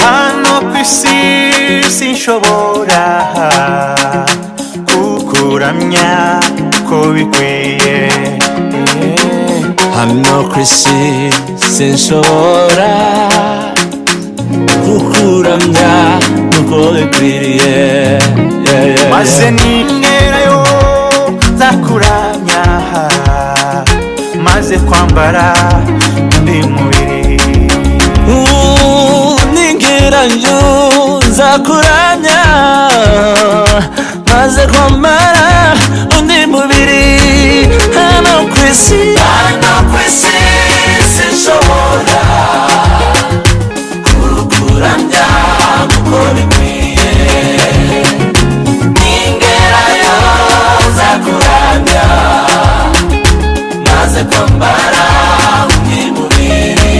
hano ku isi sinshobora kukuramya ko bikwiye hano ku isi sinshobora kukuramya nk'uko bikwiriye Yeah, yeah, maze yeah. ninterayo nzakuramya maze kwambara undi mubiri Uh, ningiranyo nzakuramya maze kwambara undi mubiri hano ku isi hano ku isi sinshobora kukuramya nk'uko bikwiye ningerayo nzakuramya maze kwambara undi mubiri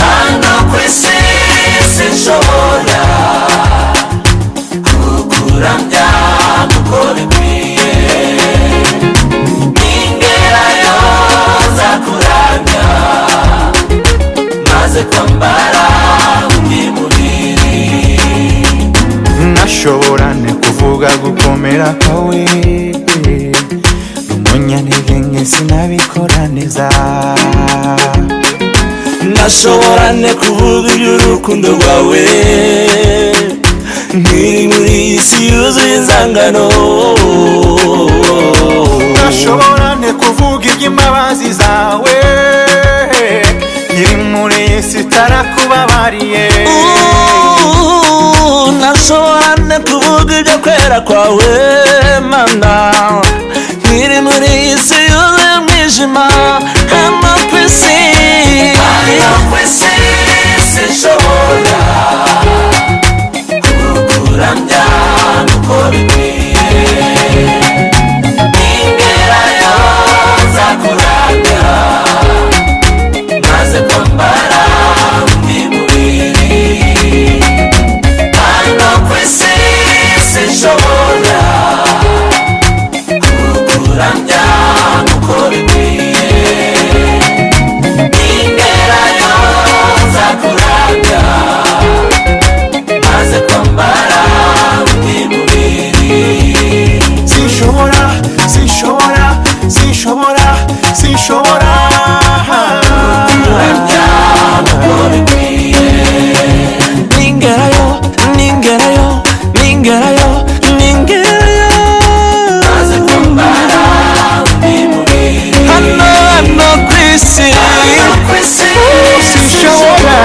hano ku isi sinshobora kukuramya nk'uko bikwiye ningerayo nzakuramya maze kwambara undi mubiri ntashobora kuvuga gukomera kwawe n'umunyantege nke sinabikora neza ntashobora ne kuvuga iby'urukundo rwawe nkiri muri iyi si yuzuye inzangano ntashobora ne kuvuga iby'imbabazi zawe iri muri iyi si itarakubabariye Ooh, ntashobora ne kuvuga ibyo kwera kwawe mana nkiri muri iyi si yuzuye umwijima hano ku isi hano ku isi sinshobora kukuramya nk'uko bikwiye ningerayo nzakuramya maze kwambara undi mubiri hano ku isi sinshobora kukuramya nk'uko bikwiye ningerayo nzakuramya maze kwambara undi mubiri sinshobora sinshobora sinshobora sinshobora ningerayo ningerayo ningerayo ningerayo maze kumbara hano hano ku isi sinshobora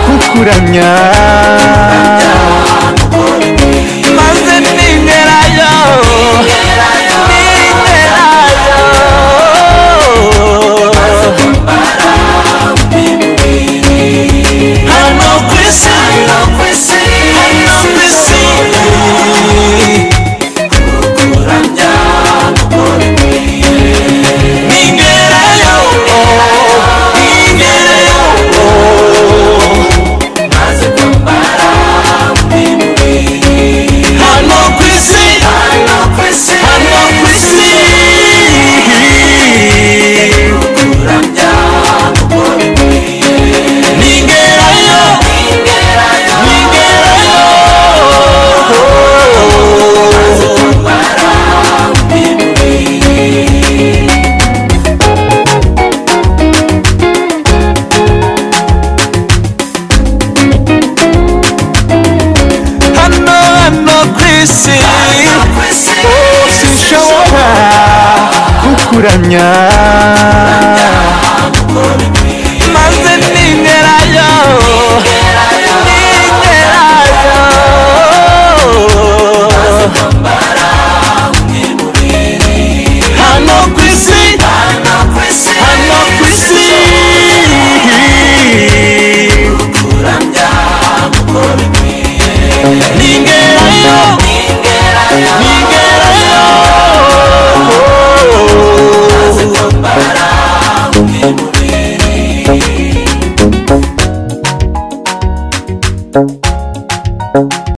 kukuramya maze ningerayo ningerayo hano ku isi hano ku isi hano ku isi ningerayo ningerayo hano ku isi hano ku isi hano ku isi ningerayo ningerayo hano hano ku isi sinshobora kukuramya maze ningerayo ningerayo hano ku isi hano ku isi hano ku isi ningerayo